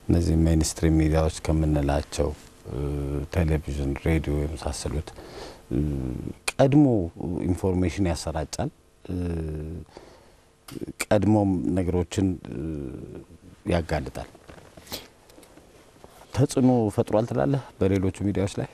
እነዚህ ሜይንስትሪም ሚዲያዎች ከምንላቸው ቴሌቪዥን፣ ሬዲዮ የመሳሰሉት ቀድሞ ኢንፎርሜሽን ያሰራጫል። ቀድሞም ነገሮችን ያጋልጣል። ተጽዕኖ ፈጥሯል ትላለህ በሌሎቹ ሚዲያዎች ላይ?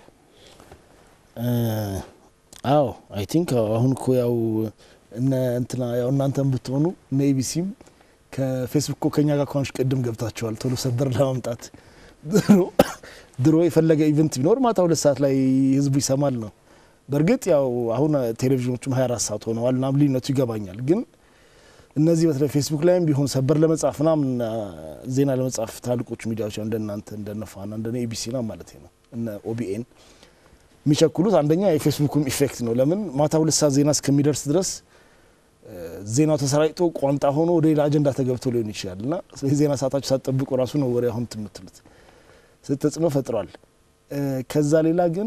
አዎ አይ ቲንክ አሁን እኮ ያው እነ እንትና ያው እናንተም ብትሆኑ እነ ኤቢሲም ከፌስቡክ እኮ ከኛ ጋር ከሆንሽ ቅድም ገብታችኋል ቶሎ ሰበር ለማምጣት ድሮ የፈለገ ኢቨንት ቢኖር ማታ ሁለት ሰዓት ላይ ህዝቡ ይሰማል ነው። በእርግጥ ያው አሁን ቴሌቪዥኖቹም 24 ሰዓት ሆነዋል ና ልዩነቱ ይገባኛል። ግን እነዚህ በተለይ ፌስቡክ ላይም ቢሆን ሰበር ለመጻፍ ምናምን ዜና ለመጻፍ ታልቆቹ ሚዲያዎች እንደናንተ እንደነ ፋና እንደነ ኤቢሲ ና ማለት ነው እነ ኦቢኤን የሚቸኩሉት አንደኛ የፌስቡኩም ኢፌክት ነው። ለምን ማታ ሁለት ሰዓት ዜና እስከሚደርስ ድረስ ዜናው ተሰራጭቶ ቋንጣ ሆኖ ወደ ሌላ አጀንዳ ተገብቶ ሊሆን ይችላል እና ስለዚህ ዜና ሰዓታችሁ ሳትጠብቁ ራሱ ነው ወሬ አሁን የምትሉት ተጽዕኖ ፈጥሯል። ከዛ ሌላ ግን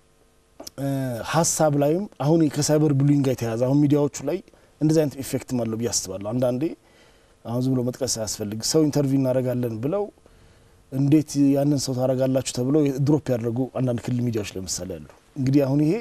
ሀሳብ ላይም አሁን ከሳይበር ቡሊንግ ጋር የተያዘ አሁን ሚዲያዎቹ ላይ እንደዚህ አይነት ኢፌክትም አለው ብዬ አስባለሁ። አንዳንዴ አሁን ዝም ብሎ መጥቀስ አያስፈልግ ሰው ኢንተርቪው እናደርጋለን ብለው እንዴት ያንን ሰው ታደርጋላችሁ ተብለው ድሮፕ ያደረጉ አንዳንድ ክልል ሚዲያዎች ለምሳሌ አሉ። እንግዲህ አሁን ይሄ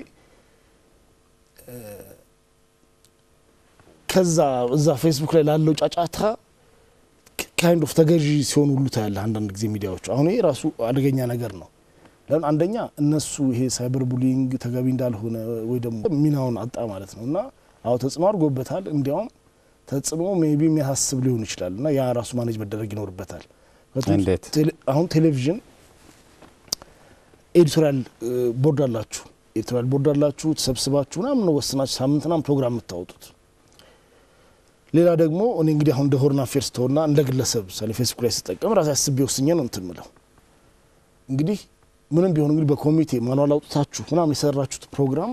ከዛ እዛ ፌስቡክ ላይ ላለው ጫጫታ ካይንድ ኦፍ ተገዢ ሲሆን ሁሉ ታያለህ አንዳንድ ጊዜ ሚዲያዎቹ። አሁን ይሄ ራሱ አደገኛ ነገር ነው። ለምን አንደኛ እነሱ ይሄ ሳይበር ቡሊንግ ተገቢ እንዳልሆነ ወይ ደግሞ ሚናውን አጣ ማለት ነው እና አዎ ተጽዕኖ አድርጎበታል። እንዲያውም ተጽዕኖ ሜቢ የሚያሳስብ ሊሆን ይችላል እና ያ ራሱ ማኔጅ መደረግ ይኖርበታል። እንዴት? አሁን ቴሌቪዥን ኤዲቶሪያል ቦርድ አላችሁ፣ ኤዲቶሪያል ቦርድ አላችሁ፣ ተሰብስባችሁ ምናምን ነው ወስናችሁ ሳምንት ምናምን ፕሮግራም የምታወጡት። ሌላ ደግሞ እኔ እንግዲህ አሁን እንደ ሆርን አፌርስ ተሆና እንደ ግለሰብ ምሳሌ ፌስቡክ ላይ ስጠቀም ራሴ አስቤ ወስኜ ነው እንትን ምለው እንግዲህ ምንም ቢሆን እንግዲህ በኮሚቴ ማኗል አውጥታችሁ ምናምን የሰራችሁት ፕሮግራም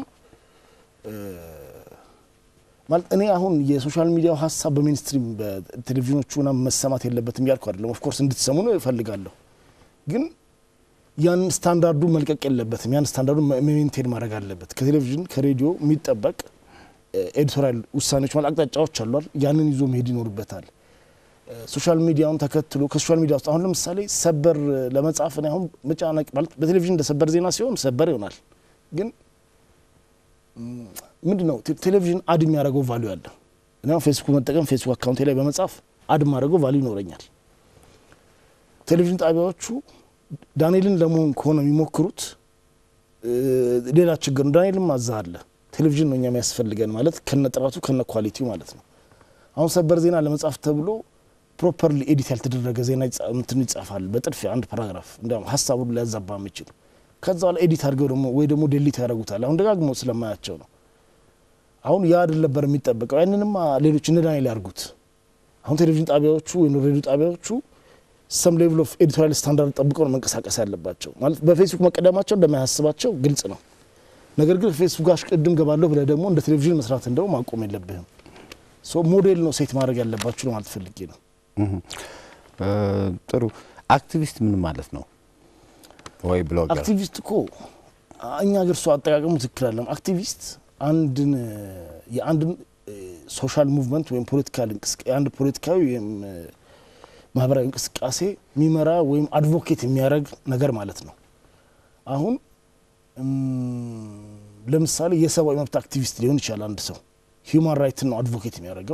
ማለት እኔ አሁን የሶሻል ሚዲያው ሀሳብ በሜንስትሪም በቴሌቪዥኖቹ ምናምን መሰማት የለበትም እያልኩ አይደለም። ኦፍኮርስ እንድትሰሙ ነው እፈልጋለሁ። ግን ያን ስታንዳርዱ መልቀቅ የለበትም። ያን ስታንዳርዱ ሜንቴን ማድረግ አለበት። ከቴሌቪዥን ከሬዲዮ የሚጠበቅ ኤዲቶሪያል ውሳኔዎች ማለት አቅጣጫዎች አሏል። ያንን ይዞ መሄድ ይኖርበታል። ሶሻል ሚዲያውን ተከትሎ ከሶሻል ሚዲያ ውስጥ አሁን ለምሳሌ ሰበር ለመጻፍ እኔ አሁን መጫነቅ ማለት በቴሌቪዥን እንደ ሰበር ዜና ሲሆን ሰበር ይሆናል። ግን ምንድን ነው ቴሌቪዥን አድ የሚያደርገው ቫሉ ያለ እኔ አሁን ፌስቡክ መጠቀም ፌስቡክ አካውንቴ ላይ በመጻፍ አድ ማድረገው ቫሉ ይኖረኛል። ቴሌቪዥን ጣቢያዎቹ ዳንኤልን ለመሆን ከሆነ የሚሞክሩት ሌላ ችግር ነው። ዳንኤልም አዛ አለ ቴሌቪዥን ነው እኛ የሚያስፈልገን ማለት ከነ ጥራቱ ከነ ኳሊቲው ማለት ነው። አሁን ሰበር ዜና ለመጻፍ ተብሎ ፕሮፐርሊ ኤዲት ያልተደረገ ዜና እንትን ይጻፋል በጥድፊያ አንድ ፓራግራፍ እንዲያውም ሀሳቡን ሊያዛባ የሚችል ከዛ በኋላ ኤዲት አድርገው ደግሞ ወይ ደግሞ ዴሊት ያደርጉታል። አሁን ደጋግሞ ስለማያቸው ነው። አሁን ያ አይደል ነበር የሚጠበቀው። ያንንማ ሌሎች እነ ዳንኤል ያርጉት። አሁን ቴሌቪዥን ጣቢያዎቹ ወይ ሬዲዮ ጣቢያዎቹ ሰም ሌቭል ኦፍ ኤዲቶሪያል ስታንዳርድ ጠብቀው ነው መንቀሳቀስ ያለባቸው። ማለት በፌስቡክ መቀደማቸው እንደማያስባቸው ግልጽ ነው። ነገር ግን ፌስቡክ ጋር ቅድም ገባለሁ ብለህ ደግሞ እንደ ቴሌቪዥን መስራት እንደው ማቆም የለብህም። ሶ ሞዴል ነው ሴት ማድረግ ያለባችሁ ነው ማለት ፈልጌ ነው። ጥሩ አክቲቪስት ምን ማለት ነው? ወይ ብሎገር አክቲቪስት እኮ እኛ ሀገር እሱ አጠቃቀሙ ትክክል አለም። አክቲቪስት አንድን የአንድን ሶሻል ሙቭመንት ወይም ፖለቲካል የአንድ ፖለቲካዊ ወይም ማህበራዊ እንቅስቃሴ የሚመራ ወይም አድቮኬት የሚያደርግ ነገር ማለት ነው። አሁን ለምሳሌ የሰብአዊ መብት አክቲቪስት ሊሆን ይችላል አንድ ሰው ሂውማን ራይትን ነው አድቮኬት የሚያደርገው።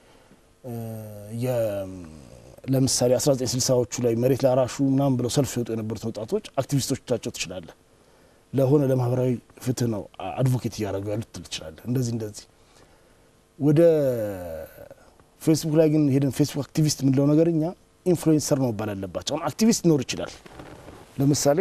ለምሳሌ 1960ዎቹ ላይ መሬት ላራሹ ምናምን ብለው ሰልፍ ሲወጡ የነበሩት ወጣቶች አክቲቪስቶቻቸው ትችላለህ። ለሆነ ለማህበራዊ ፍትህ ነው አድቮኬት እያደረጉ ያሉት ትል ትችላለህ። እንደዚህ እንደዚህ ወደ ፌስቡክ ላይ ግን ሄደን ፌስቡክ አክቲቪስት የምንለው ነገር እኛ ኢንፍሉዌንሰር ነው መባል ያለባቸው። አሁን አክቲቪስት ሊኖር ይችላል። ለምሳሌ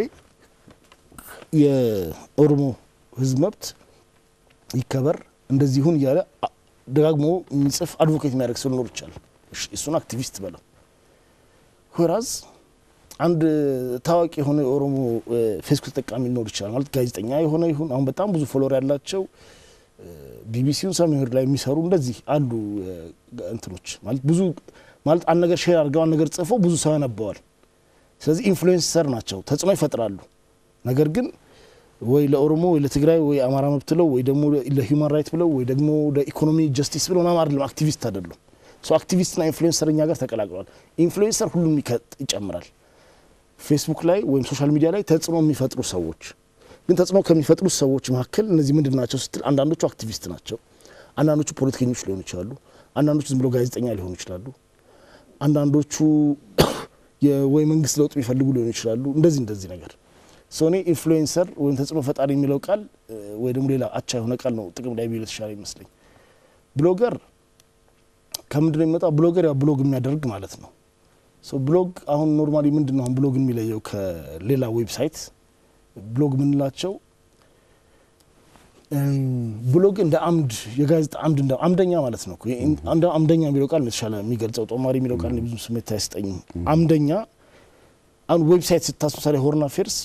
የኦሮሞ ህዝብ መብት ይከበር እንደዚህ ይሁን እያለ ደጋግሞ የሚጽፍ አድቮኬት የሚያደርግ ሰው ሊኖር ይችላል። እሱን አክቲቪስት በለው። ሆራዝ አንድ ታዋቂ የሆነ የኦሮሞ ፌስቡክ ተጠቃሚ ሊኖር ይችላል። ማለት ጋዜጠኛ የሆነ ይሁን አሁን በጣም ብዙ ፎሎወር ያላቸው ቢቢሲውን ሰሜን ላይ የሚሰሩ እንደዚህ አሉ እንትኖች ማለት ብዙ ማለት አንድ ነገር ሼር አድርገው አንድ ነገር ጽፈው ብዙ ሰው ያነበዋል። ስለዚህ ኢንፍሉዌንሰር ናቸው፣ ተጽዕኖ ይፈጥራሉ። ነገር ግን ወይ ለኦሮሞ ወይ ለትግራይ ወይ አማራ መብት ብለው ወይ ደግሞ ለሂውማን ራይት ብለው ወይ ደግሞ ለኢኮኖሚ ጀስቲስ ብለው ምናምን አይደለም፣ አክቲቪስት አይደሉም። ሶ አክቲቪስትና ኢንፍሉዌንሰር እኛ ጋር ተቀላቅለዋል። ኢንፍሉዌንሰር ሁሉም ይጨምራል። ፌስቡክ ላይ ወይም ሶሻል ሚዲያ ላይ ተጽዕኖ የሚፈጥሩ ሰዎች ግን ተጽዕኖ ከሚፈጥሩት ሰዎች መካከል እነዚህ ምንድን ናቸው ስትል አንዳንዶቹ አክቲቪስት ናቸው፣ አንዳንዶቹ ፖለቲከኞች ሊሆኑ ይችላሉ፣ አንዳንዶቹ ዝም ብሎ ጋዜጠኛ ሊሆኑ ይችላሉ፣ አንዳንዶቹ ወይ መንግስት ለውጥ የሚፈልጉ ሊሆኑ ይችላሉ። እንደዚህ እንደዚህ ነገር ሰው እኔ ኢንፍሉዌንሰር ወይም ተጽዕኖ ፈጣሪ የሚለው ቃል ወይ ደግሞ ሌላ አቻ የሆነ ቃል ነው ጥቅም ላይ ቢውል የተሻለ ይመስለኝ። ብሎገር ከምንድን ነው የሚመጣው? ብሎገር ያው ብሎግ የሚያደርግ ማለት ነው። ብሎግ አሁን ኖርማሊ ምንድን ነው አሁን ብሎግ የሚለየው ከሌላ ዌብሳይት ብሎግ የምንላቸው ብሎግ እንደ አምድ የጋዜጣ አምድ እንደ አምደኛ ማለት ነው። እንደ አምደኛ የሚለው ቃል የተሻለ የሚገልጸው ጦማሪ የሚለው ቃል ብዙ ስሜት አይሰጠኝም። አምደኛ አሁን ዌብሳይት ስታስ ምሳሌ ሆርን አፌርስ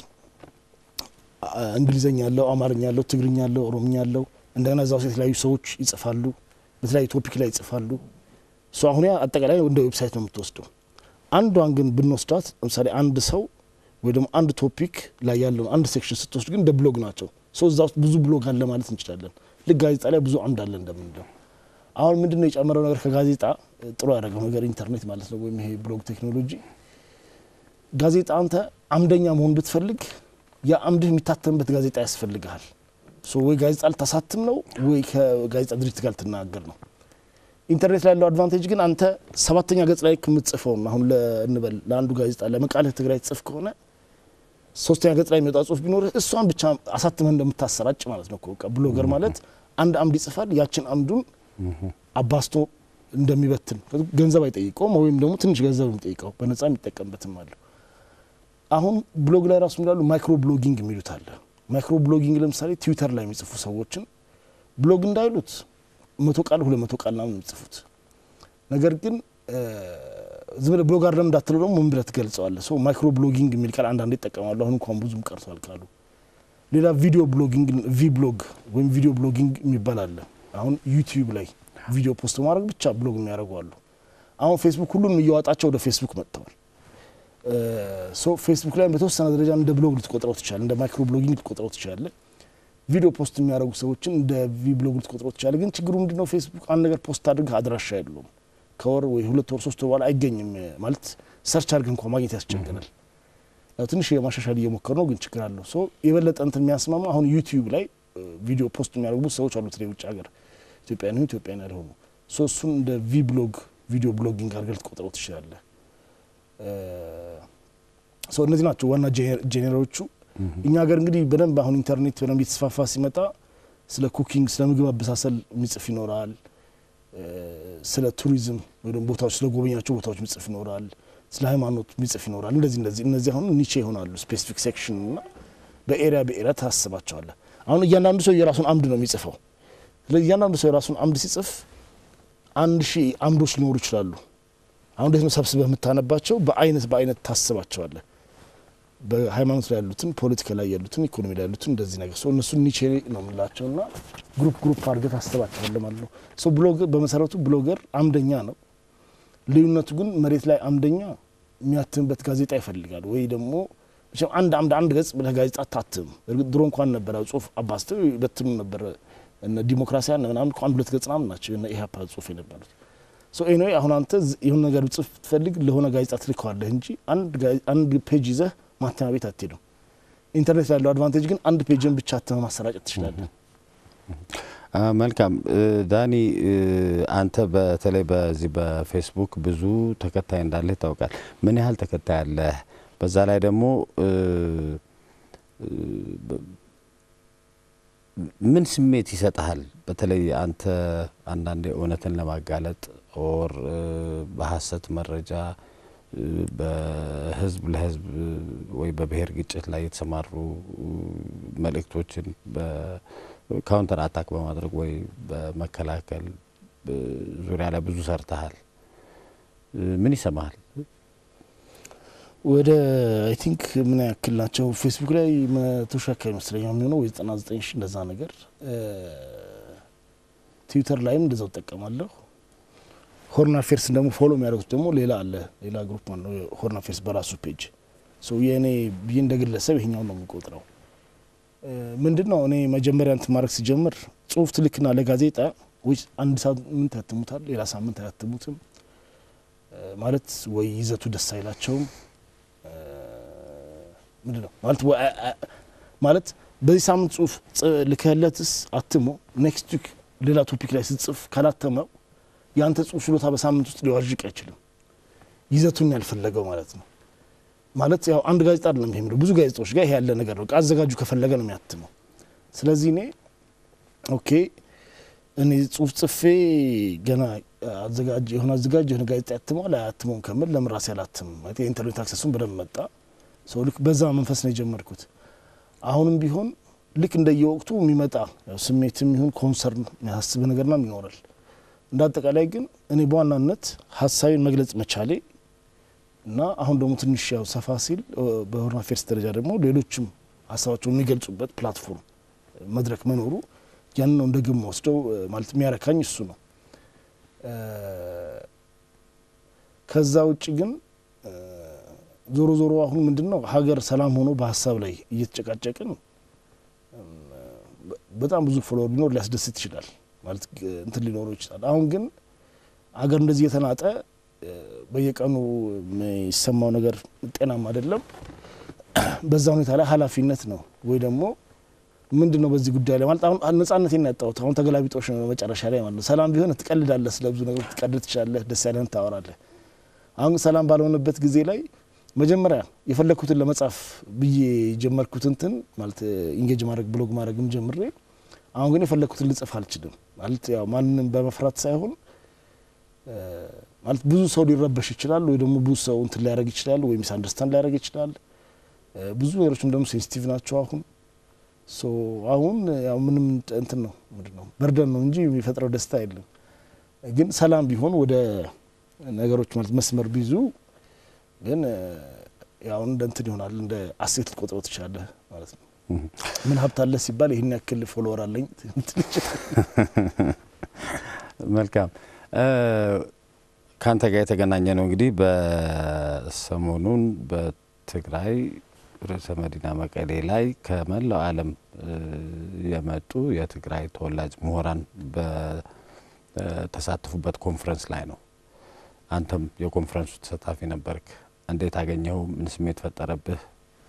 እንግሊዝኛ ያለው፣ አማርኛ ያለው፣ ትግርኛ ያለው፣ ኦሮምኛ ያለው እንደገና እዛ ውስጥ የተለያዩ ሰዎች ይጽፋሉ፣ በተለያዩ ቶፒክ ላይ ይጽፋሉ። እሱ አሁን ያ አጠቃላይ እንደ ዌብሳይት ነው የምትወስደው። አንዷን ግን ብንወስዳት ለምሳሌ አንድ ሰው ወይ ደግሞ አንድ ቶፒክ ላይ ያለውን አንድ ሴክሽን ስትወስድ ግን እንደ ብሎግ ናቸው። ሰው እዛ ውስጥ ብዙ ብሎግ አለ ማለት እንችላለን። ልክ ጋዜጣ ላይ ብዙ አምድ አለ እንደምንለው። አሁን ምንድን ነው የጨመረው ነገር ከጋዜጣ ጥሩ ያደረገው ነገር ኢንተርኔት ማለት ነው ወይም ይሄ ብሎግ ቴክኖሎጂ። ጋዜጣ አንተ አምደኛ መሆን ብትፈልግ ያ አምድህ የሚታተምበት ጋዜጣ ያስፈልግሃል። ወይ ጋዜጣ ልታሳትም ነው ወይ ከጋዜጣ ድርጅት ጋር ልትናገር ነው። ኢንተርኔት ላይ ያለው አድቫንቴጅ ግን አንተ ሰባተኛ ገጽ ላይ ከምትጽፈውን አሁን እንበል ለአንዱ ጋዜጣ ለመቃልህ ትግራይ ትጽፍ ከሆነ ሶስተኛ ገጽ ላይ የሚወጣ ጽሁፍ ቢኖርህ እሷን ብቻ አሳትመህ እንደምታሰራጭ ማለት ነው። በቃ ብሎገር ማለት አንድ አምድ ይጽፋል። ያችን አምዱን አባስቶ እንደሚበትን ገንዘብ አይጠይቀውም፣ ወይም ደግሞ ትንሽ ገንዘብ የሚጠይቀው በነጻ የሚጠቀምበትም አለ። አሁን ብሎግ ላይ ራሱ የሚላሉ ማይክሮ ብሎጊንግ የሚሉት አለ። ማይክሮ ብሎጊንግ ለምሳሌ ትዊተር ላይ የሚጽፉ ሰዎችን ብሎግ እንዳይሉት መቶ ቃል ሁለት መቶ ቃል ናምን የሚጽፉት ነገር ግን ዝም ብለህ ብሎግ አይደለም እንዳትለው ደግሞ ምን ብለህ ትገልጸዋለህ? ሰው ማይክሮ ብሎጊንግ የሚል ቃል አንዳንዴ ይጠቀማሉ። አሁን እንኳን ብዙም ቀርቷል ቃሉ። ሌላ ቪዲዮ ብሎጊንግ ቪ ብሎግ ወይም ቪዲዮ ብሎጊንግ የሚባል አለ። አሁን ዩቲዩብ ላይ ቪዲዮ ፖስት ማድረግ ብቻ ብሎግ የሚያደርጉ አሉ። አሁን ፌስቡክ ሁሉንም እየዋጣቸው ወደ ፌስቡክ መጥተዋል። ሶ ፌስቡክ ላይ በተወሰነ ደረጃ እንደ ብሎግ ልትቆጥረው ትችላለ፣ እንደ ማይክሮ ብሎጊንግ ልትቆጥረው ትችላለ። ቪዲዮ ፖስት የሚያደርጉ ሰዎችን እንደ ቪ ብሎግ ልትቆጥረው ትችላለ። ግን ችግሩ ምንድነው? ፌስቡክ አንድ ነገር ፖስት አድርገህ አድራሻ የለውም ከወር ወይ ሁለት ወር ሶስት ወር በኋላ አይገኝም። ማለት ሰርች አድርገህ እንኳ ማግኘት ያስቸግራል። ትንሽ የማሻሻል እየሞከር ነው፣ ግን ችግር አለው። ሶ የበለጠ እንትን የሚያስማማ አሁን ዩቲዩብ ላይ ቪዲዮ ፖስት የሚያደርጉ ሰዎች አሉ፣ በተለይ ውጭ ሀገር ኢትዮጵያ ነው ኢትዮጵያ ያልሆኑ ሶ እሱን እንደ ቪ ብሎግ ቪዲዮ ብሎጊንግ አድርገህ ልትቆጥረው ትችላለህ። ሶ እነዚህ ናቸው ዋና ጄኔራሎቹ። እኛ ሀገር እንግዲህ በደንብ አሁን ኢንተርኔት በደንብ የተስፋፋ ሲመጣ ስለ ኩኪንግ ስለ ምግብ አበሳሰል የሚጽፍ ይኖራል ስለ ቱሪዝም ወይ ደግሞ ቦታዎች ስለ ጎበኛቸው ቦታዎች የሚጽፍ ይኖራል። ስለ ሃይማኖት የሚጽፍ ይኖራል። እንደዚህ እንደዚህ እነዚህ አሁን ኒቼ ይሆናሉ። ስፔሲፊክ ሴክሽን እና በኤሪያ በኤሪያ ታስባቸዋለህ። አሁን እያንዳንዱ ሰው የራሱን አምድ ነው የሚጽፈው። ስለዚህ እያንዳንዱ ሰው የራሱን አምድ ሲጽፍ አንድ ሺህ አምዶች ሊኖሩ ይችላሉ። አሁን እንዴት ነው ሰብስበህ የምታነባቸው? በአይነት በአይነት ታስባቸዋለህ። በሃይማኖት ላይ ያሉትን፣ ፖለቲካ ላይ ያሉትን፣ ኢኮኖሚ ላይ ያሉትን እንደዚህ ነገር ሰው እነሱን ኒቼ ነው የምላቸው እና ግሩፕ ግሩፕ አድርገህ ታስባቸዋለህ ማለት ነው። ሰው ብሎገር በመሰረቱ ብሎገር አምደኛ ነው። ልዩነቱ ግን መሬት ላይ አምደኛ የሚያትምበት ጋዜጣ ይፈልጋል ወይ ደግሞ አንድ አምድ አንድ ገጽ ብለህ ጋዜጣ አታትም። እርግጥ ድሮ እንኳን ነበረ ጽሁፍ አባስተው ይበትኑ ነበረ። እነ ዲሞክራሲያን ምናምን አንድ ሁለት ገጽ ምናምን ናቸው እነ ኢህአፓ ጽሁፍ የነበሩት። ሶ ኤኒዌይ አሁን አንተ የሆነ ነገር ጽሁፍ ብትፈልግ ለሆነ ጋዜጣ ትልከዋለህ እንጂ አንድ ፔጅ ይዘህ ማተሚያ ቤት አትሄድም። ኢንተርኔት ያለው አድቫንቴጅ ግን አንድ ፔጅን ብቻ አትመህ ማሰራጨት ትችላለህ። መልካም ዳኒ፣ አንተ በተለይ በዚህ በፌስቡክ ብዙ ተከታይ እንዳለህ ይታወቃል። ምን ያህል ተከታይ አለህ? በዛ ላይ ደግሞ ምን ስሜት ይሰጥሃል? በተለይ አንተ አንዳንዴ እውነትን ለማጋለጥ ኦር በሀሰት መረጃ በህዝብ ለህዝብ ወይ በብሔር ግጭት ላይ የተሰማሩ መልእክቶችን ካውንተር አታክ በማድረግ ወይ በመከላከል ዙሪያ ላይ ብዙ ሰርተሃል። ምን ይሰማሃል? ወደ አይ ቲንክ ምን ያክል ናቸው ፌስቡክ ላይ መቶ ሺህ አካባቢ ይመስለኛል የሚሆነው ወይ ዘጠና ዘጠኝ ሺህ እንደዛ ነገር። ትዊተር ላይም እንደዛው እጠቀማለሁ። ሆርን አፌርስን ደግሞ ፎሎ የሚያደርጉት ደግሞ ሌላ አለ ሌላ ግሩፕ ማለት ነው። ሆርን አፌርስ በራሱ ፔጅ ሰው የእኔ ብዬ እንደ ግለሰብ ይሄኛው ነው የሚቆጥረው። ምንድን ነው እኔ መጀመሪያ እንትን ማድረግ ሲጀምር ጽሁፍ ትልክና ለጋዜጣ ወይ አንድ ሳምንት ያትሙታል፣ ሌላ ሳምንት አያትሙትም። ማለት ወይ ይዘቱ ደስ አይላቸውም ምንድን ነው ማለት ወ- አ- አ- ማለት በዚህ ሳምንት ጽሁፍ ጽ- ልከህለትስ አትሞ ኔክስት ዊክ ሌላ ቶፒክ ላይ ስትጽፍ ካላተመው የአንተ ጽሁፍ ችሎታ በሳምንት ውስጥ ሊዋዥቅ አይችልም። ይዘቱን ያልፈለገው ማለት ነው። ማለት ያው አንድ ጋዜጣ አይደለም ይሄ የሚለው ብዙ ጋዜጣዎች ጋር ይሄ ያለ ነገር ነው። አዘጋጁ ከፈለገ ነው የሚያትመው። ስለዚህ እኔ ኦኬ እኔ ጽሁፍ ጽፌ ገና አዘጋጅ የሆነ አዘጋጅ የሆነ ጋዜጣ ያትመዋል አያትመውም ከምል ለምን ራሴ አላትምም? ማለት የኢንተርኔት አክሰሱን በደንብ መጣ። ሰው ልክ በዛ መንፈስ ነው የጀመርኩት። አሁንም ቢሆን ልክ እንደየወቅቱ የሚመጣ ያው ስሜትም ይሁን ኮንሰርን የሚያሳስብ ነገርና ይኖራል። እንደ አጠቃላይ ግን እኔ በዋናነት ሀሳቤን መግለጽ መቻሌ እና አሁን ደግሞ ትንሽ ያው ሰፋ ሲል እ፣ በሆርን አፌርስ ደረጃ ደግሞ ሌሎችም ሀሳባቸውን የሚገልጹበት ፕላትፎርም መድረክ መኖሩ ያንን ነው እንደ ግብ ወስደው ማለት የሚያረካኝ እሱ ነው። እ፣ ከዛ ውጭ ግን እ፣ ዞሮ ዞሮ አሁን ምንድን ነው ሀገር ሰላም ሆኖ በሀሳብ ላይ እየተጨቃጨቅን እም፣ በ- በጣም ብዙ ፎሎወር ሊኖር ሊያስደስት ይችላል ማለት ግ- እንትን ሊኖረው ይችላል። አሁን ግን ሀገር እንደዚህ የተናጠ እ፣ በየቀኑ የሚሰማው ነገር ጤናም አይደለም። በዛ ሁኔታ ላይ ኃላፊነት ነው ወይ ደግሞ ምንድን ነው በዚህ ጉዳይ ላይ ማለት አሁን ነጻነቴን ያጣሁት አሁን ተገላቢጦሽ ነው መጨረሻ ላይ ማለት ነው። ሰላም ቢሆን ትቀልዳለህ፣ ስለ ብዙ ነገሮች ትቀልድ ትችላለህ፣ ደስ ያለህን ታወራለህ። አሁን ግን ሰላም ባልሆነበት ጊዜ ላይ መጀመሪያ የፈለግኩትን ለመጻፍ ብዬ የጀመርኩት እንትን ማለት ኢንጌጅ ማድረግ ብሎግ ማድረግም ጀምሬ አሁን ግን የፈለግኩትን ልጽፍ አልችልም። ማለት ያው ማንንም በመፍራት ሳይሆን እ፣ ማለት ብዙ ሰው ሊረበሽ ይችላል ወይ ደግሞ ብዙ ሰው እንትን ሊያደርግ ይችላል ወይ ሚስ አንደርስታንድ ሊያደርግ ይችላል። እ፣ ብዙ ነገሮችም ደግሞ ሴንሲቲቭ ናቸው አሁን ሶ አሁን ያው ምንም እንትን ነው ምንድን ነው በርደን ነው እንጂ የሚፈጥረው ደስታ የለም። ግን ሰላም ቢሆን ወደ ነገሮች ማለት መስመር ቢይዙ ግን እ፣ ያው እንደ እንትን ይሆናል እንደ አሴት ልቆጥረው ትችላለህ ማለት ነው። ምን ሀብት አለ ሲባል ይህን ያክል ፎሎወር አለኝ ልትል ይችላል። መልካም እ፣ ከአንተ ጋር የተገናኘ ነው እንግዲህ በሰሞኑን በትግራይ ርዕሰ መዲና መቀሌ ላይ ከመላው ዓለም እ፣ የመጡ የትግራይ ተወላጅ ምሁራን በተሳተፉበት ኮንፈረንስ ላይ ነው። አንተም የኮንፈረንሱ ተሳታፊ ነበርክ። እንዴት አገኘኸው? ምን ስሜት ፈጠረብህ?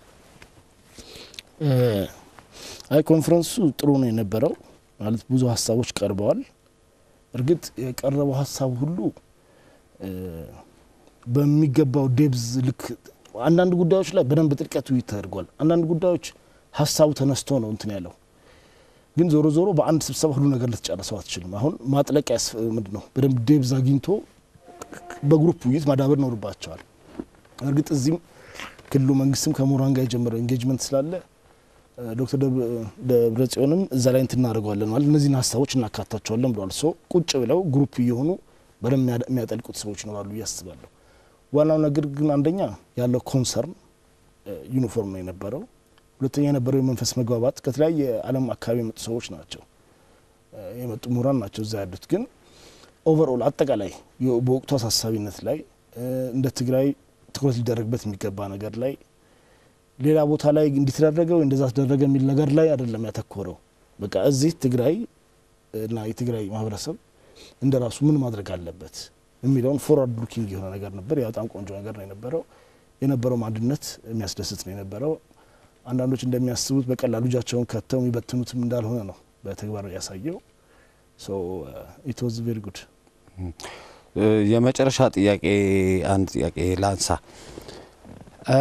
እ፣ አይ ኮንፈረንሱ ጥሩ ነው የነበረው ማለት ብዙ ሀሳቦች ቀርበዋል። እርግጥ የቀረበው ሀሳብ ሁሉ እ፣ በሚገባው ዴብዝ ልክ አንዳንድ ጉዳዮች ላይ በደንብ ጥልቀት ውይይት ተደርጓል። አንዳንድ ጉዳዮች ሀሳቡ ተነስቶ ነው እንትን ያለው። ግን ዞሮ ዞሮ በአንድ ስብሰባ ሁሉ ነገር ልትጨርሰው አትችልም። አሁን ማጥለቂያ ያስ- ምንድን ነው በደንብ ዴብዝ አግኝቶ በግሩፕ ውይይት ማዳበር ይኖርባቸዋል። እርግጥ እዚህም ክልሉ መንግስትም ከምሁራን ጋር የጀመረው ኤንጌጅመንት ስላለ እ፣ ዶክተር ደብ- ደብረ ጽዮንም እዛ ላይ እንትን እናደርገዋለን ማለት እነዚህን ሀሳቦች እናካታቸዋለን ብለዋል። ሶ ቁጭ ብለው ግሩፕ እየሆኑ በደንብ የሚያደ- የሚያጠልቁት ሰዎች ይኖራሉ ብዬ አስባለሁ። ዋናው ነገር ግን አንደኛ ያለው ኮንሰርን እ፣ ዩኒፎርም ነው የነበረው። ሁለተኛ የነበረው የመንፈስ መግባባት ከተለያየ ዓለም አካባቢ የመጡ ሰዎች ናቸው እ፣ የመጡ ምሁራን ናቸው እዛ ያሉት። ግን ኦቨርኦል አጠቃላይ የ- በወቅቱ አሳሳቢነት ላይ እ፣ እንደ ትግራይ ትኩረት ሊደረግበት የሚገባ ነገር ላይ ሌላ ቦታ ላይ እንዲተደረገ ወይ እንደዛ ተደረገ የሚል ነገር ላይ አይደለም ያተኮረው። በቃ እዚህ ትግራይ እና የትግራይ ማህበረሰብ እንደ ራሱ ምን ማድረግ አለበት የሚለውን ፎርዋርድ ሉኪንግ የሆነ ነገር ነበር። ያ በጣም ቆንጆ ነገር ነው የነበረው። የነበረው አንድነት የሚያስደስት ነው የነበረው። አንዳንዶች እንደሚያስቡት በቀላሉ እጃቸውን ከተው የሚበትኑትም እንዳልሆነ ነው በተግባር ያሳየው። ሶ ኢት ዋዝ ቬሪ ጉድ። እ፣ የመጨረሻ ጥያቄ አንድ ጥያቄ ላንሳ። እ፣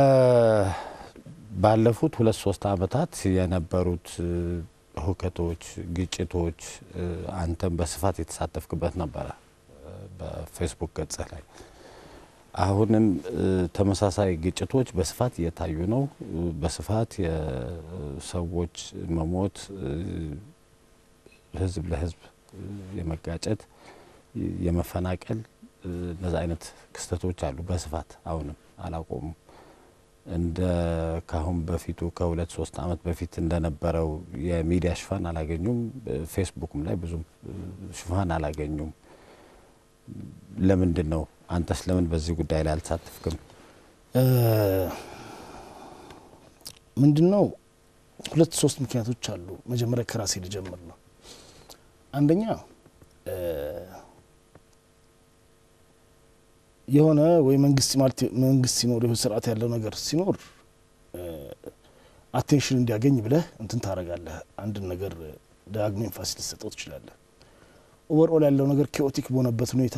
ባለፉት ሁለት ሶስት አመታት የነበሩት እ፣ ሁከቶች፣ ግጭቶች እ፣ አንተም በስፋት የተሳተፍክበት ነበረ እ፣ በፌስቡክ ገጽህ ላይ አሁንም እ፣ ተመሳሳይ ግጭቶች በስፋት እየታዩ ነው። እ፣ በስፋት የሰዎች መሞት እ፣ ህዝብ ለህዝብ እ፣ የመጋጨት የመፈናቀል እ፣ እነዚ አይነት ክስተቶች አሉ በስፋት አሁንም አላቆሙም። እንደ ካሁን በፊቱ ከሁለት ሶስት አመት በፊት እንደነበረው የሚዲያ ሽፋን አላገኙም። ፌስቡክም ላይ ብዙም እ፣ ሽፋን አላገኙም። ለምንድን ነው? አንተስ ለምን በዚህ ጉዳይ ላይ አልተሳተፍክም? ምንድን ነው ሁለት ሶስት ምክንያቶች አሉ። መጀመሪያ ከራሴ ልጀምር ነው። አንደኛ እ፣ የሆነ ወይ መንግስት ማለት መንግስት ሲኖር የሆነ ስርዓት ያለው ነገር ሲኖር እ፣ አቴንሽን እንዲያገኝ ብለህ እንትን ታደርጋለህ። አንድን ነገር ዳግሞ ኤንፋሲስ ልትሰጠው ትችላለህ። ኦቨርኦል ያለው ነገር ኬኦቲክ በሆነበት ሁኔታ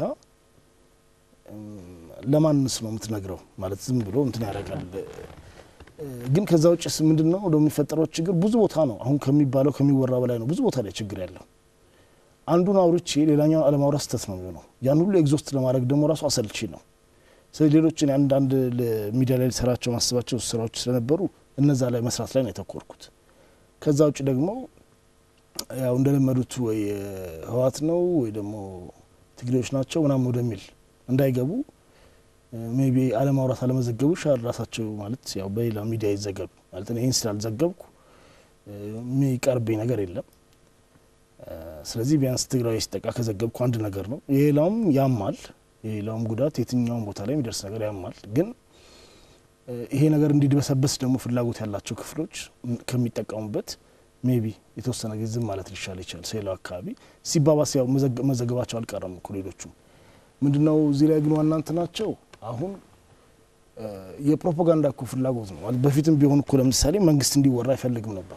ለማንስ ነው የምትነግረው? ማለት ዝም ብሎ እንትን ያደርጋል። ግን ከዛ ውጭስ ምንድን ነው ወደ የሚፈጠረው ችግር ብዙ ቦታ ነው። አሁን ከሚባለው ከሚወራ በላይ ነው ብዙ ቦታ ላይ ችግር ያለው። አንዱን አውርቼ ሌላኛውን አለማውራት ስህተት ነው የሚሆነው። ያን ሁሉ ኤግዞስት ለማድረግ ደግሞ ራሱ አሰልቺ ነው። ስለዚህ ሌሎችን አንዳንድ ሚዲያ ላይ ሊሰራቸው ማስባቸው ስራዎች ስለነበሩ እነዛ ላይ መስራት ላይ ነው የተኮርኩት። ከዛ ውጭ ደግሞ ያው እንደለመዱት ወይ ህወሓት ነው ወይ ደግሞ ትግሬዎች ናቸው ምናምን ወደሚል እንዳይገቡ ሜቢ አለማውራት አለመዘገቡ ሻል ራሳቸው ማለት ያው በሌላ ሚዲያ ይዘገቡ ማለት ይህን ስላልዘገብኩ የሚቀርብኝ ነገር የለም። ስለዚህ ቢያንስ ትግራዊ ሲጠቃ ከዘገብኩ አንድ ነገር ነው። የሌላውም ያማል። የሌላውም ጉዳት የትኛውም ቦታ ላይ የሚደርስ ነገር ያማል። ግን ይሄ ነገር እንዲድበሰበስ ደግሞ ፍላጎት ያላቸው ክፍሎች ከሚጠቀሙበት ሜቢ የተወሰነ ጊዜ ዝም ማለት ሊሻል ይችላል። ሌላው አካባቢ ሲባባስ ያው መዘገባቸው አልቀረም እኮ ሌሎቹ ምንድነው እዚህ ላይ ግን ዋና እንትናቸው አሁን የፕሮፓጋንዳ እኮ ፍላጎት ነው። በፊትም ቢሆን እኮ ለምሳሌ መንግስት እንዲወራ አይፈልግም ነበር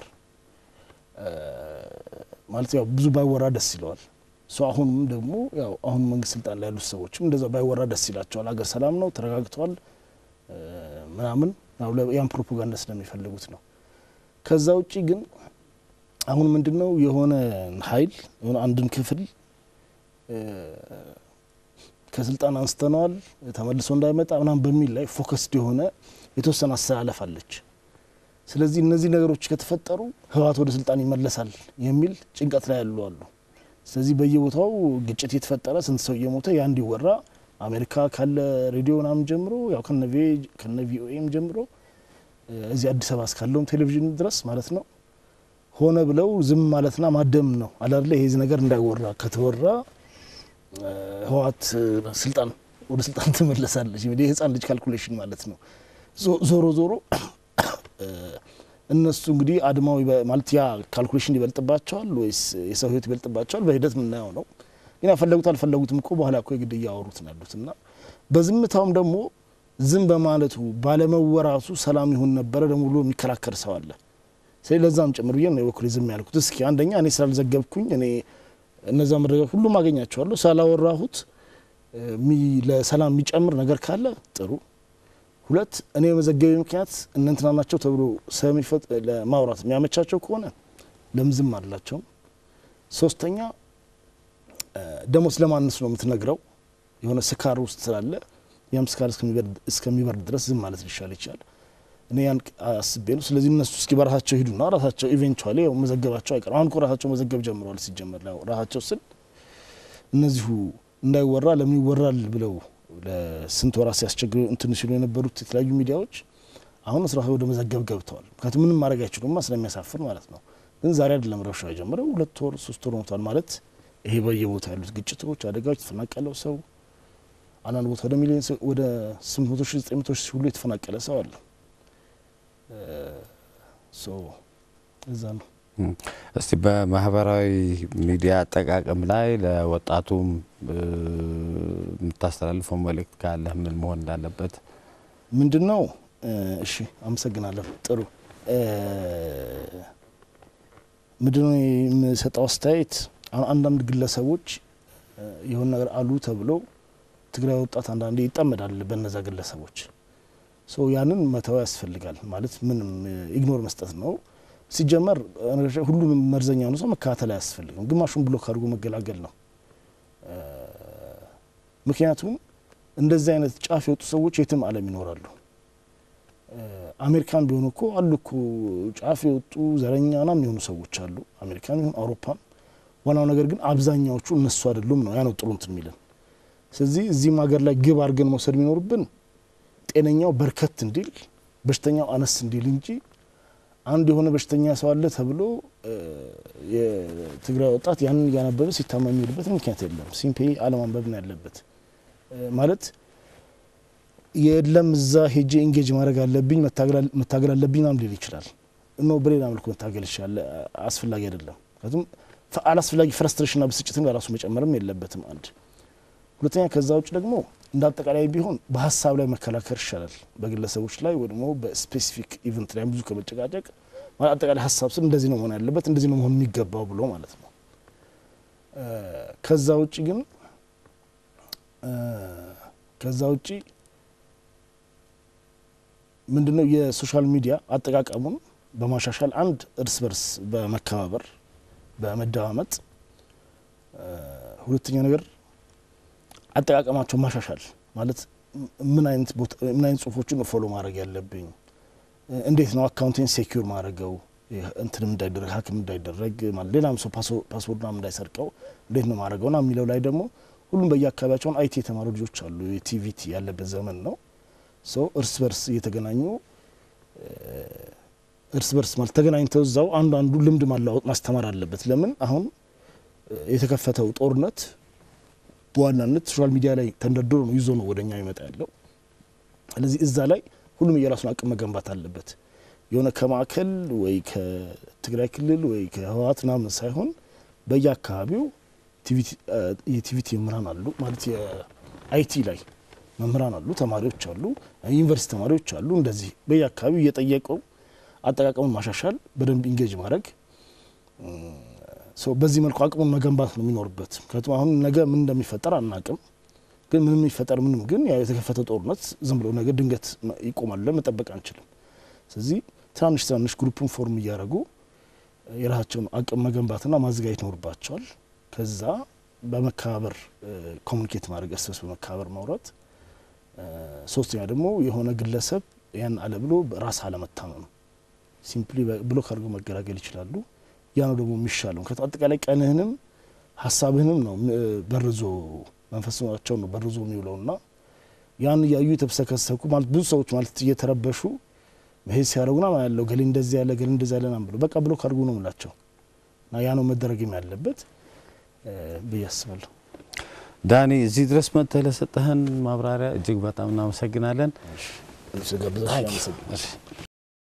ማለት ያው ብዙ ባይወራ ደስ ይለዋል። ሶ አሁንም ደግሞ ያው አሁን መንግስት ስልጣን ላይ ያሉት ሰዎችም እንደዛ ባይወራ ደስ ይላቸዋል። ሀገር ሰላም ነው ተረጋግተዋል ምናምን ያን ፕሮፓጋንዳ ስለሚፈልጉት ነው። ከዛ ውጪ ግን አሁን ምንድን ነው የሆነ ሀይል የሆነ አንድን ክፍል ከስልጣን አንስተነዋል ተመልሶ እንዳይመጣ ምናምን በሚል ላይ ፎከስድ የሆነ የተወሰነ አስተላለፍ አለች። ስለዚህ እነዚህ ነገሮች ከተፈጠሩ ህወሓት ወደ ስልጣን ይመለሳል የሚል ጭንቀት ላይ ያሉ አሉ። ስለዚህ በየቦታው ግጭት የተፈጠረ ስንት ሰው እየሞተ ያ እንዲወራ አሜሪካ ካለ ሬዲዮ ምናምን ጀምሮ ያው ከነ ቪኦኤም ጀምሮ እዚህ አዲስ አበባ እስካለውም ቴሌቪዥን ድረስ ማለት ነው ሆነ ብለው ዝም ማለትና ማደም ነው አላለ። ይሄ ነገር እንዳይወራ ከተወራ ህወሓት ስልጣን ወደ ስልጣን ትመለሳለች። የህፃን ልጅ ካልኩሌሽን ማለት ነው። ዞሮ ዞሮ እነሱ እንግዲህ አድማው ማለት ያ ካልኩሌሽን ይበልጥባቸዋል ወይስ የሰው ህይወት ይበልጥባቸዋል? በሂደት የምናየው ነው። ግን ያፈለጉት አልፈለጉትም እኮ በኋላ እኮ የግድ እያወሩት ነው ያሉት እና በዝምታውም ደግሞ ዝም በማለቱ ባለመወራቱ ሰላም ይሁን ነበረ ደግሞ ብሎ የሚከራከር ሰው አለ። ስለዚህ ለዛም ጭምር ብዬ ነው የበኩሌ ዝም ያልኩት። እስኪ አንደኛ እኔ ስላልዘገብኩኝ እኔ እነዛ መረጃዎች ሁሉም አገኛቸዋለሁ ስላላወራሁት ለሰላም የሚጨምር ነገር ካለ ጥሩ ሁለት እኔ የመዘገቤ ምክንያት እነንትና ናቸው ተብሎ ሰሚፈጥ ለማውራት የሚያመቻቸው ከሆነ ለምን ዝም አላቸውም? ሶስተኛ ደግሞ ስለማንስ ነው የምትነግረው? የሆነ ስካር ውስጥ ስላለ ያም ስካር እስከሚበርድ ድረስ ዝም ማለት ሊሻል ይችላል። እኔ ያን አስቤ ነው። ስለዚህ እነሱ እስኪ በራሳቸው ሂዱና ራሳቸው ኢቬንቹዋሊ ያው መዘገባቸው አይቀርም። አሁን እኮ ራሳቸው መዘገብ ጀምረዋል። ሲጀመር ያው ራሳቸው ስል እነዚሁ እንዳይወራ ለምን ይወራል ብለው ለስንት ወራት ሲያስቸግሩ እንትን ሲሉ የነበሩት የተለያዩ ሚዲያዎች አሁን ስራ ወደ መዘገብ ገብተዋል። ምክንያቱም ምንም ማድረግ አይችሉማ ስለሚያሳፍር ማለት ነው። ግን ዛሬ አይደለም ረብሻው የጀመረው ሁለት ወር ሶስት ወር ሆኗል ማለት ይሄ በየቦታ ያሉት ግጭቶች፣ አደጋዎች፣ የተፈናቀለው ሰው አንዳንድ ቦታ ወደ ሚሊዮን ወደ ስምንት መቶ ሺህ ዘጠኝ መቶ ሺህ ሁሉ የተፈናቀለ ሰው አለ። እዛ ነው። እስቲ በማህበራዊ ሚዲያ አጠቃቀም ላይ ለወጣቱም የምታስተላልፈው መልእክት ካለህ ምን መሆን እንዳለበት? ምንድን ነው? እሺ፣ አመሰግናለሁ። ጥሩ ምንድን ነው የምሰጠው አስተያየት አሁን አንዳንድ ግለሰቦች የሆነ ነገር አሉ ተብሎ ትግራይ ወጣት አንዳንዴ ይጠመዳል በነዛ ግለሰቦች ያንን መተው ያስፈልጋል። ማለት ምንም ኢግኖር መስጠት ነው። ሲጀመር ሁሉንም መርዘኛ ሆነ ሰው መከታተል አያስፈልግም። ግማሹን ብሎክ አድርጎ መገላገል ነው። ምክንያቱም እንደዚህ አይነት ጫፍ የወጡ ሰዎች የትም ዓለም ይኖራሉ። አሜሪካን ቢሆኑ እኮ አሉ እኮ ጫፍ የወጡ ዘረኛ ናም የሆኑ ሰዎች አሉ፣ አሜሪካን ይሁን አውሮፓም። ዋናው ነገር ግን አብዛኛዎቹ እነሱ አይደሉም ነው ያነው ጥሩ እንትን የሚለን። ስለዚህ እዚህም ሀገር ላይ ግብ አድርገን መውሰድ የሚኖርብን ጤነኛው በርከት እንዲል በሽተኛው አነስ እንዲል እንጂ አንድ የሆነ በሽተኛ ሰው አለ ተብሎ የትግራይ ወጣት ያንን እያነበበ ሲታመም የሚሄድበት ምክንያት የለም። ሲምፔ አለማንበብ ነው ያለበት። ማለት የለም እዛ ሄጄ ኢንጌጅ ማድረግ አለብኝ መታገል አለብኝ ናም ሊል ይችላል። እኖ በሌላ መልኩ መታገል ይችላል። አስፈላጊ አይደለም። ምክንያቱም አላስፈላጊ ፍረስትሬሽንና ብስጭትን በራሱ መጨመርም የለበትም። አንድ ሁለተኛ ከዛ ውጭ ደግሞ እንደ አጠቃላይ ቢሆን በሀሳብ ላይ መከላከር ይሻላል። በግለሰቦች ላይ ወይ ደግሞ በስፔሲፊክ ኢቨንት ላይ ብዙ ከመጨቃጨቅ ማለት አጠቃላይ ሀሳብ ስል እንደዚህ ነው መሆን ያለበት እንደዚህ ነው መሆን የሚገባው ብሎ ማለት ነው። ከዛ ውጭ ግን ከዛ ውጭ ምንድነው የሶሻል ሚዲያ አጠቃቀሙን በማሻሻል አንድ እርስ በርስ በመከባበር በመደማመጥ፣ ሁለተኛ ነገር አጠቃቀማቸው ማሻሻል ማለት ምን አይነት ቦታ ምን አይነት ጽሁፎችን ነው ፎሎ ማድረግ ያለብኝ፣ እንዴት ነው አካውንቴን ሴኪር ማድረገው እንትንም እንዳይደረግ ሀክም እንዳይደረግ ማለት ሌላም ሰው ፓስወርድ ምናምን እንዳይሰርቀው እንዴት ነው ማድረገው ና የሚለው ላይ ደግሞ ሁሉም በየአካባቢያቸውን አይቲ የተማሩ ልጆች አሉ። የቲቪቲ ያለበት ዘመን ነው። ሰው እርስ በርስ እየተገናኙ እርስ በርስ ማለት ተገናኝተው እዛው አንዱ አንዱ ልምድ ማለዋወጥ ማስተማር አለበት። ለምን አሁን የተከፈተው ጦርነት በዋናነት ሶሻል ሚዲያ ላይ ተንደርድሮ ነው ይዞ ነው ወደኛ ይመጣ ያለው። ስለዚህ እዛ ላይ ሁሉም የራሱን አቅም መገንባት አለበት። የሆነ ከማዕከል ወይ ከትግራይ ክልል ወይ ከህወሓት ምናምን ሳይሆን በየአካባቢው የቲቪቲ መምህራን አሉ ማለት የአይቲ ላይ መምህራን አሉ፣ ተማሪዎች አሉ፣ ዩኒቨርሲቲ ተማሪዎች አሉ። እንደዚህ በየአካባቢው እየጠየቀው አጠቃቀሙን ማሻሻል፣ በደንብ ኢንጌጅ ማድረግ በዚህ መልኩ አቅሙን መገንባት ነው የሚኖርበት። ምክንያቱም አሁን ነገ ምን እንደሚፈጠር አናቅም። ግን ምንም የሚፈጠር ምንም ግን ያው የተከፈተ ጦርነት ዝም ብሎ ነገ ድንገት ይቆማል ብለን መጠበቅ አንችልም። ስለዚህ ትናንሽ ትናንሽ ግሩፕን ፎርም እያደረጉ የራሳቸውን አቅም መገንባትና ማዘጋጀት ይኖርባቸዋል። ከዛ በመከባበር ኮሚኒኬት ማድረግ እርስ በርስ በመከባበር ማውራት። ሶስተኛ ደግሞ የሆነ ግለሰብ ያን አለ ብሎ ራስ አለመታመም ሲምፕሊ ብሎክ አድርገው መገላገል ይችላሉ። ያ ነው ደግሞ የሚሻለው። ምክንያቱም አጠቃላይ ቀንህንም ሀሳብህንም ነው በርዞ መንፈሳቸውን ነው በርዞ የሚውለው ና ያን እያዩ የተብሰከሰኩ ማለት ብዙ ሰዎች ማለት እየተረበሹ መሄድ ሲያደርጉና ያለው ገሌ እንደዚህ ያለ ገሌ እንደዚህ ያለ ናም ብሎ በቃ ብሎክ አድርጉ ነው ምላቸው እና ያ ነው መደረግም ያለበት ብዬ አስባለሁ። ዳኒ እዚህ ድረስ መጥተህ ለሰጠህን ማብራሪያ እጅግ በጣም እናመሰግናለን። ጋብዛችሁ